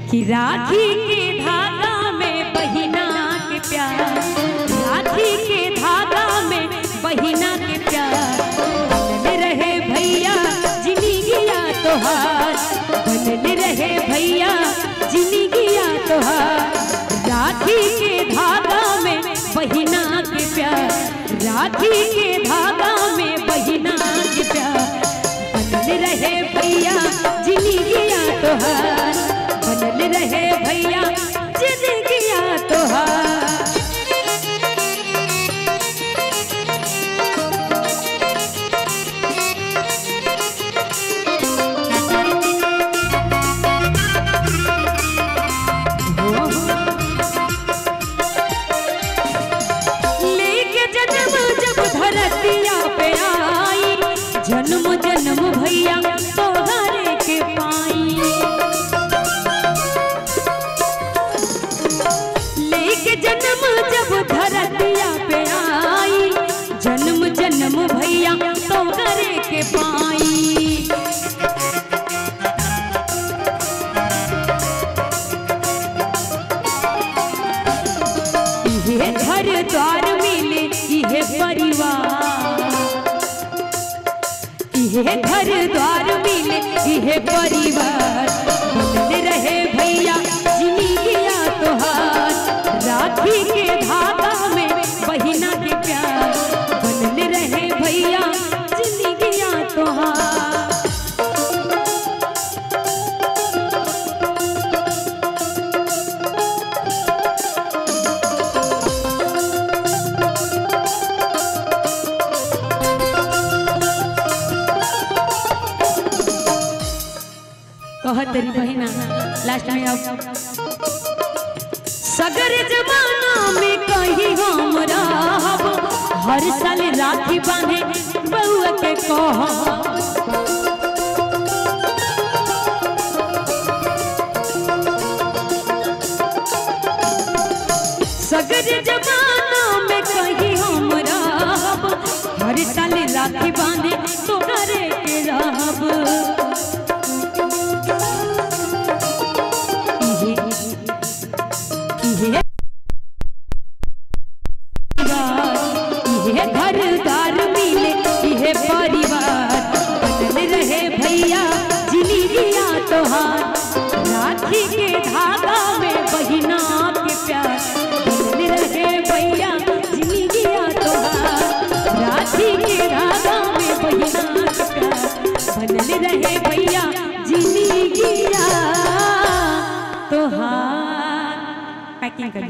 कि राखी के धागा में बहिना के प्यार राखी के धागा में बहिना के प्यार बनल रहे भैया जिंदगिया तोहार बनल रहे भैया जिंदगिया तोहार राखी के धागा में बहिना के प्यार राखी के धागा में बहिना के प्यार बनल रहे भैया जिंदगिया तोहार बनल रहे भैया जिंदगिया तोहार लेके जन्म जब धरतिया पे आई जन्म जन्म भैया तोहरे के पाई लेके जन्म जब धरतिया पे आई जन्म जन्म भैया तोहरे के पाई इहे घर द्वार मिले इहे परिवार इहे घर द्वार मिले इहे परिवार बनल रहे भैया जिंदगिया तोहार राखी के धागा में बहिना के प्यार बनल रहे भैया जिंदगिया तोहार कहत तेरी बहिना लास्ट में अब सगर जमाना में कहीं हम रहब हर साल राखी बांधे बउआ के कह सगर जमाना में कहीं हम रहब हर साल राखी बांधे तो करे के रहब इहे इहे घर द्वार मिले इहे परिवार बनल रहे भैया जिंदगिया तोहार राखी के धागा में बहिना के प्यार बनल रहे भैया जिंदगिया तोहार राखी के धागा में बहिना के प्यार बनल रहे भैया जिंदगिया तोहार पैकिंग कर